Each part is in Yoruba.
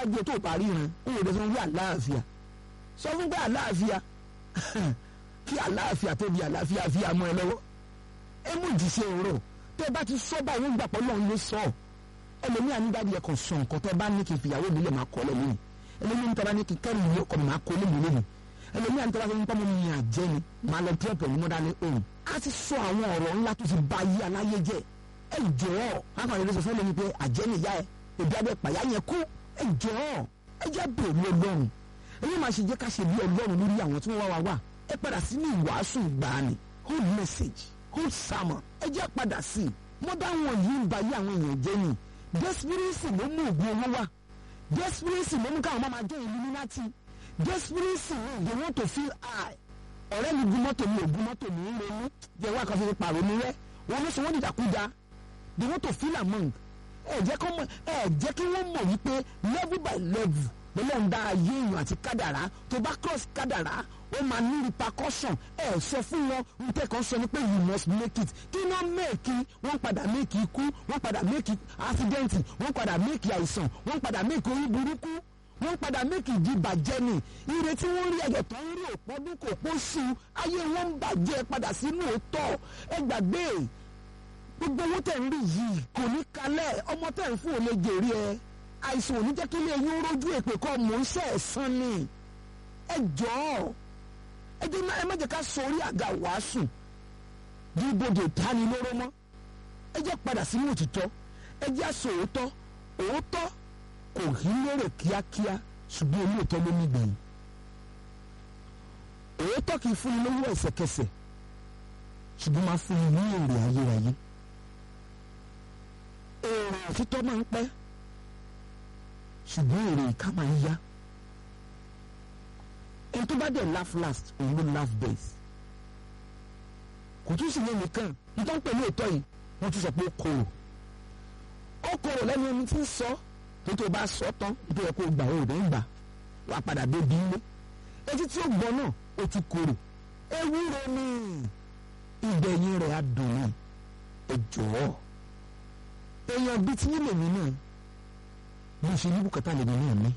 níwájú tó bá ríran ó lè sọ wí àlàáfíà sọ fún pé àlàáfíà kí àlàáfíà tó di àlàáfíà fi àmọ́ ẹ lọ́wọ́ ẹ mú ìdíṣẹ́ òrò tẹ́ bá ti sọ báyìí ń gbà pọ̀ lọ́run ló sọ ẹlòmíà ní dáadé ẹ̀kọ́ sọ nǹkan tẹ́ bá ní kí n fìyàwó mi lè máa kọ́ lẹ́nu ẹlòmíà ní tẹ́ bá ní kí n kẹ́rù mi ọkọ̀ mi máa kọ́ lẹ́nu lẹ́nu ẹlòmíà ní tẹ́ bá fi ń pọ́ mọ́ mi àjẹ́ ni máa lọ dúró pẹ̀lú mọ́dá ní òun á ti sọ àwọn ọ̀rọ̀ ńlá tó ti ba yí aláyé jẹ́ ẹ jọ̀ọ́ akọ̀rọ̀ ìrẹsì fún mi pé àjẹ́ nìyá ẹ òbí abẹ́ pàyà yẹn kú ẹ jọ̀ọ́ ẹ jẹ́ bèrè ọlọ́run ẹ̀yin máa ṣe jẹ́ ká ṣe bí ọlọ́run lórí àwọn tí wọ́n wá wá wá ẹ padà sí ní ìwàásù ìgbàanì whole message whole sermon ẹ jẹ́ padà sí i mọ́dá wọn yìí ń ba yí àwọn èèyàn jẹ́ ni desperation ló mú ògùn owó wá desperation ló mú káwọn máa máa jẹ́ illuminati desperation they want to feel high ọ̀rẹ́ mi gun mọ́tò mi ò gun mọ́tò mi ń ronú jẹ́ wá kan fi pààrọ̀ mi rẹ́ wọn ló sọ wọ́n dìdàkúdà they want to feel among ẹ jẹ́ kí wọ́n ẹ jẹ́ kí wọ́n mọ̀ wípé level by level lọ́lọ́run dá ayé èèyàn àti kádàrá tó bá cross kádàrá ó máa ní repercussion ẹ sọ fún wọn nǹkan kan sọ ni pé you must make it kí wọ́n make wọ́n padà make ikú wọ́n padà make accident wọ́n padà make àìsàn wọ́n padà make orí burúkú wọ́n padà make ìdìbàjẹ́ ni ire tí wọ́n rí ẹ̀jẹ̀ tó ń rí òpọ́dún kò pósù ayé wọn ń bàjẹ́ padà sínú òótọ́ ẹ gbàgbé gbogbo owó tẹ̀ ń rí yìí kò ní kalẹ̀ ọmọ tẹ̀ ń fún òun lè jèrè ẹ àìsàn ò ní jẹ́ kí ilé yín rójú èpè kọ́ mò ń ṣe ẹ̀sán ni ẹ jọ̀ọ́ ẹ jẹ́ ẹ má jẹ́ ká sọ orí àga wàásù bí ibodè ìtanilóró mọ́ ẹ jẹ́ padà sínú òtítọ́ ẹ jẹ́ àṣọ òótọ́ òótọ́ kò rí lérè kíákíá ṣùgbọ́n olóòótọ́ ló ní gbẹ̀yìn òótọ́ kì í fúnni lówó ẹsẹ̀kẹsẹ̀ ṣùgbọ́n máa fúnni ní èrè ayérayé èrè òtítọ́ máa ń pẹ́ ṣùgbọ́n èrè ìka máa ń yá ẹni tó bá dẹ̀ laugh last òun ló laugh best kò tún sì yẹn nìkan nítorí pẹ̀lú òótọ́ yìí wọ́n tún sọ pé ó korò ó korò lẹ́nu ẹni tí ń sọ tó tó bá sọ tán tó yẹ kó gbà ó rẹ̀ ń gbà wàá padà débi ilé etí tí ó gbọ́ náà ó tún korò ewúro ni ìgbẹ̀yìn rẹ̀ á dùn ní ẹ jọ̀ọ́ èèyàn bíi tí yín lèmi náà bó ṣe ní bùkátà lèmi náà ní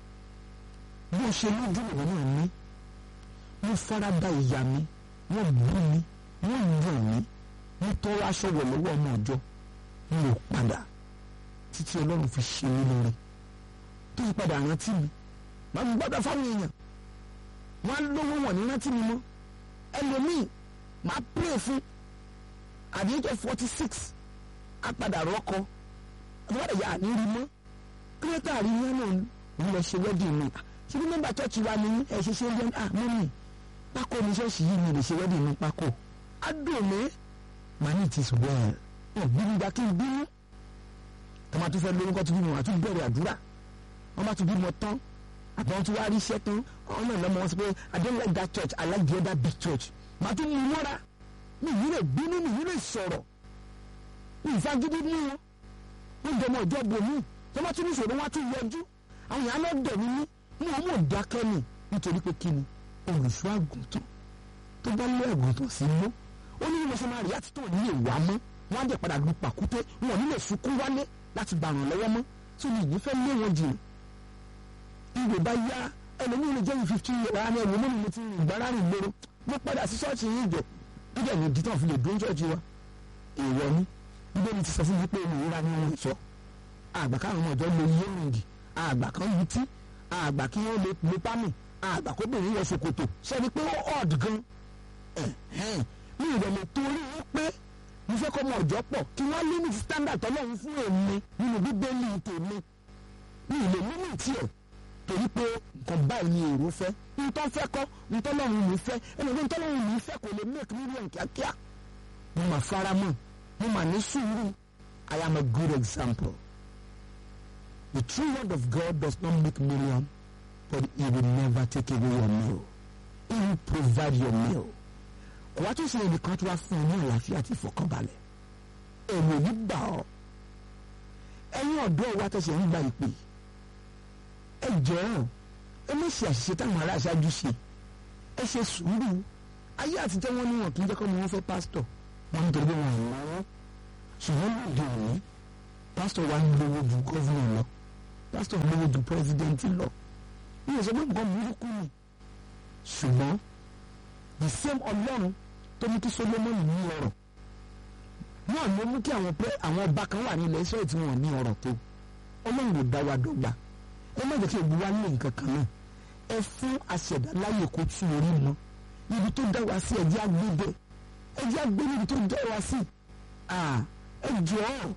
bó ṣe lójú lèmi náà ní mo fara da ìyá mi wọ́n bú mi wọ́n yàn mí wọ́n tọrọ aṣọ wọ̀ lọ́wọ́ ọmọ ọjọ́ mi ò padà títí ọlọ́run fi ṣe mí lórí tó fi padà rántí mi máa ń gbọ́dọ̀ fáwọn èèyàn wọ́n á lówó wọ̀n ní rántí mi mọ́ ẹlòmíì máa pray fún at the age of forty six á padà rọ́kọ àbúrò ìyá àníri mọ́ kírẹ́tà àríyá náà ń lọ ṣe wedding mi ṣé bí mẹ́mbà church wa ni ẹ ṣe ṣe ń jẹ́ ah mọ́mì pákó ní ṣọ́ọ̀ṣì yìí mi lè ṣe wedding mi pákó á dùn mí màá ní it is well ọ̀ bínú gba kí n bínú tọ́mọ tó fẹ́ lórúkọ tó bímọ àti bẹ̀rẹ̀ àdúrà wọ́n bá tún bímọ tán àbọ̀ wọn tún wá rí iṣẹ́ tán àwọn náà lọ́mọ wọn sọ pé I don't like that church I like the other big church màá tún mú mọ́ra mi yìí lè bínú mi yìí lè sọ̀rọ̀ mi ìfagídí mú wọn wọ́n jọmọ ìjọ bòmí tọ́mọ tún ní ìṣòro wọn tún yọjú àwọn yàrá náà dẹ̀ mí ní mú wọn mú dákẹ́ ni nítorí pé kí ni olùṣọ́ àgùntàn tó bá lé àgùntàn sí mú ó ní mo ṣe máa rí àtúntò ní ìwà mọ́ wọ́n á dẹ̀ padà lu pàkúté wọn ò ní lè sunkún wálé láti gbà ràn lọ́wọ́ mọ́ tí mi yìí fẹ́ lé wọn jìnnà ìwé bá yá ẹlòmíì lè jẹ́ yìí fifteen years ara ní ẹ̀wọ̀n mọ́ni mo ti rìn gbára rìn lóró mo padà sí ṣọ́ọ̀ṣì yìí jọ bíbẹ̀ ní ìdí tán fi lè dún ṣọ́ọ̀ṣì wa èèwọ̀ ni bíbẹ̀ mi ti sọ fún mi pé mi ìra ni wọ́n sọ àgbà káwọn ọmọ ìjọ lo iye rìngì àgbà kan lu tí àgbà kí wọ́n lè lo pámì àgbà kó bèrè wọ ṣòkòtò sẹ́ni pé ó ọ̀d gan mi ìrẹ̀lẹ̀ torí wọ́n pé mo fẹ́ kọ́ ọmọ ọ̀jọ́ pọ̀ kí wọ́n limit standard tọ́lọ́run fún èmi nínú bíbélì tèmi mi ì lè limit ẹ̀ torí pé nǹkan báyìí ni èrò fẹ́ ntọ́ fẹ́ kọ́ ntọ́lọ́run mi fẹ́ ẹnì kan ntọ́lọ́run mi fẹ́ kò lè make million kíákíá mo mà fara mọ́ mo mà ní sùúrù I am a good example the true word of God does not make million but he will never take away your meal he will provide your meal kò wá tó ṣe ẹnìkan tó wá fún ọ ní àlàáfíà àti ìfọ̀kànbalẹ̀ èrò yìí gbà ọ́ ẹ̀yin ọ̀dọ́ wa tẹsẹ ń gba ìpè ẹ jọ̀ọ́ ẹ má ṣe àṣìṣe táwọn ará aṣáájú ṣe ẹ ṣe sùúrù ayé àtijọ́ wọn ni wọn kì í jẹ́ kọ́ ni wọ́n fẹ́ pásítọ̀ wọn nítorí pé wọn ò lọ́wọ́ ṣùgbọ́n lóde òní pásítọ̀ wa ń gbowó ju gọ́vùnà lọ pásítọ̀ lówó ju pírẹsidẹ́ǹtì lọ ní ìsọ pé nǹkan burúkú ni ṣùgbọ́n the same ọlọ́run tó mú kí solomoni ní ọrọ̀ náà ló mú kí àwọn pé àwọn ọba kan wà ní ilẹ̀ Ísírẹ́lì tí wọ́n ní ọrọ̀ tó ọlọ́run ò dá wa dọ́gba ẹ má jẹ́ kí ewu wa ní nǹkan kan náà ẹ fún aṣẹ̀dá láyè kó tún orí mọ́ ibi tó dá wa sí ẹ̀jẹ̀ agbébẹ ẹ̀jẹ̀ agbé níbi tó dá wa sí ẹ jọ̀ọ́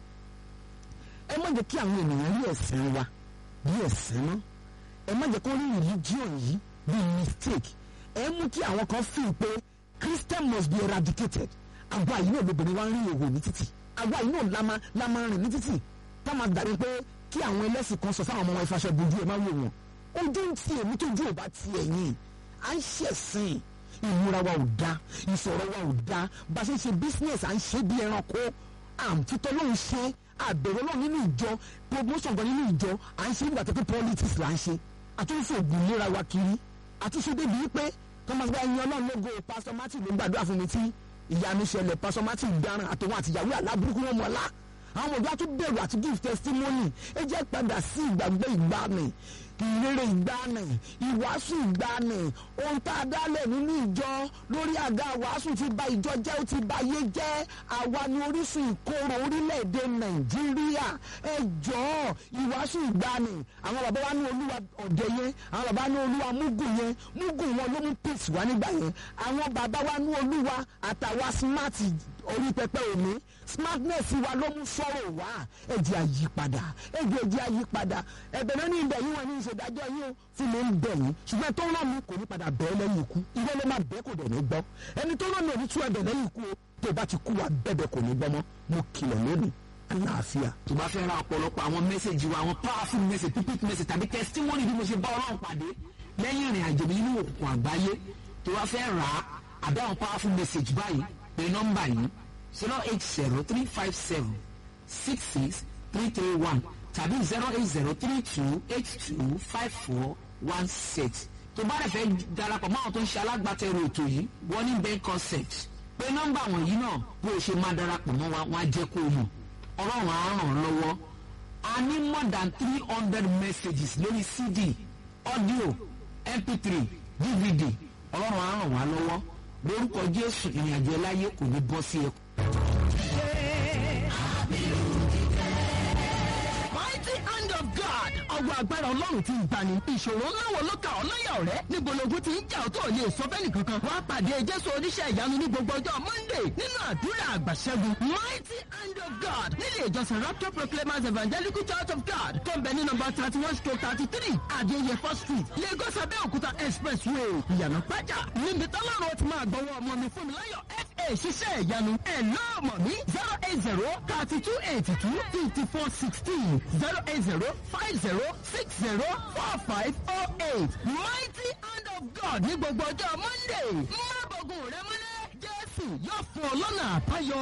ẹ má jẹ́ kí àwọn ènìyàn rí ẹ̀sìn wa bí ẹ̀sìn náà ẹ má jẹ́ kó rí religion yìí bí mistake ẹ mú kí àwọn kan fi pé Christian must be eradicated àwa yìí náà lóbìnrin wa ń rí èwo ní títì àwa yìí náà lámà lámà rìn ní títì táwọn dàbí pé kí àwọn ẹlẹ́sìn kan sọ fáwọn ọmọ wọn ìfàṣẹ bojú ẹ má wò wọn ojú ń ti èmi tó ju òbá ti ẹ̀yìn à ń ṣẹ̀sìn ìmúra wa ò da ìsọ̀rọ̀ wa ò da bá a ṣe ń ṣe business à ń ṣe bí ẹranko àǹtítọ́ ló ń ṣe àbẹ̀rẹ̀ náà nínú ìjọ promotion kan nínú ìjọ à ń ṣe nígbà tó pé politics là ń ṣe àtúnṣe ògùn léra wa kiri àtúnṣe débi wípé thomas bá ẹyin ọlọ́run lógo pastor martin ló gbàdúrà fún mi tí ìyanu ṣẹlẹ̀ pastor martin dáràn àtòwọn àtìyàwó aláburúkú wọn mọ́lá àwọn ọ̀dọ́ àti bẹ̀rù àti give testimony ẹ jẹ́ padà sí ìgbàgbọ́ ìgbàanì ìrere ìgbàanì ìwàásù ìgbàanì ohun tá a dálẹ̀ nínú ìjọ lórí àga wàásù ti ba ìjọ jẹ́ ó ti ba ayé jẹ́ àwa ni orísun ìkorò orílẹ̀-èdè nàìjíríà ẹ jọ̀ọ́ ìwàásù ìgbàanì àwọn bàbá wa ní olúwa ọ̀dẹ yẹn àwọn bàbá ní olúwa múgùn yẹn múgùn wọn ló mú peace wá nígbà yẹn àwọn bàbá wa ní olúwa àtàwa smart orí pẹpẹ òní smartness wa ló mú sọ̀rọ̀ wá ẹ̀jẹ̀ àyípadà ẹ̀jẹ̀ ẹ̀jẹ̀ àyípadà ẹ̀bẹ̀ náà ní ibẹ̀ yín wọn ní ìṣèdájọ́ yín o fún mi ń bẹ̀ yín ṣùgbọ́n tó rán mi kò ní padà bẹ́ẹ̀ lẹ́yìn ikú ìwé ló máa bẹ́ẹ̀ kò dẹ̀ ní gbọ́ ẹni tó rán mi ò ní tú ẹ̀bẹ̀ lẹ́yìn ikú o tó bá ti kú wa bẹ́ẹ̀ kò ní gbọ́ mọ́ mo kìlọ̀ lónìí àlàáfíà. tó bá fẹ́ ra ọ̀pọ̀lọpọ̀ àwọn mẹ́sẹ̀gì wa àwọn powerful message pípít message tàbí testimony bí mo ṣe bá ọlọ́run pàdé lẹ́yìn ìrìn àjò mi nínú òkùnkùn àgbáyé tó bá fẹ́ rà á àbí àwọn powerful message báyìí pé nọ́mbà yìí zero eight zero three five seven six six three three one tàbí zero eight zero three two eight two five four one six tó bá rẹ̀ fẹ́ darapọ̀ mọ́ àwọn tó ń ṣe alágbàtẹ̀rù ètò yìí warning bank concept pé nọ́mbà wọ̀nyí náà bó o ṣe máa darapọ̀ mọ́ wa wọ́n á jẹ́ kó o mọ̀ ọlọ́run á ràn ọ́ lọ́wọ́ a ní more than three hundred messages lórí cd audio mp3 dvd ọlọ́run á ràn wá lọ́wọ́ lórúkọ jésù ìrìnàjò ẹláyé kò ní bọ́ sí ẹkọ. mighty hand of God. ọwọ́ agbára ọlọ́run ti ń gbani. ìṣòro ńlá wo ló ka ọ́ láyà ọ̀rẹ́? níbo logun ti ń jà ọ́ tó ò lè sọ bẹ́ẹ̀ nìkankan. wàá pàdé jésù oníṣẹ́ ìyanu ní gbogbo ọjọ́ monday nínú àdúrà àgbàṣẹ́gun. mighty hand of God nílé ìjọsìn rapture proclaimers evangelical church of God tó ń bẹ ní nọ́mbà thirty one stroke thirty three adéyẹfọ́ street lagos abẹ́òkúta expressway ìyànà pàjá. níbi tọ́lọ́run ti máa gbọ́wọ́ ọmọ mi fún mi láyọ̀ fa ṣiṣẹ́ ìyanu ẹ̀ náà mọ̀ mí zero eight zero thirty two eighty two fifty four sixteen zero eight zero five zero six zero four five oh eight mighty hand of God ní gbogbo ọjọ́ monday má bọ̀gùn rẹ mọ́lẹ̀ jésù yóò fún ọ lọ́nà àbáyọ.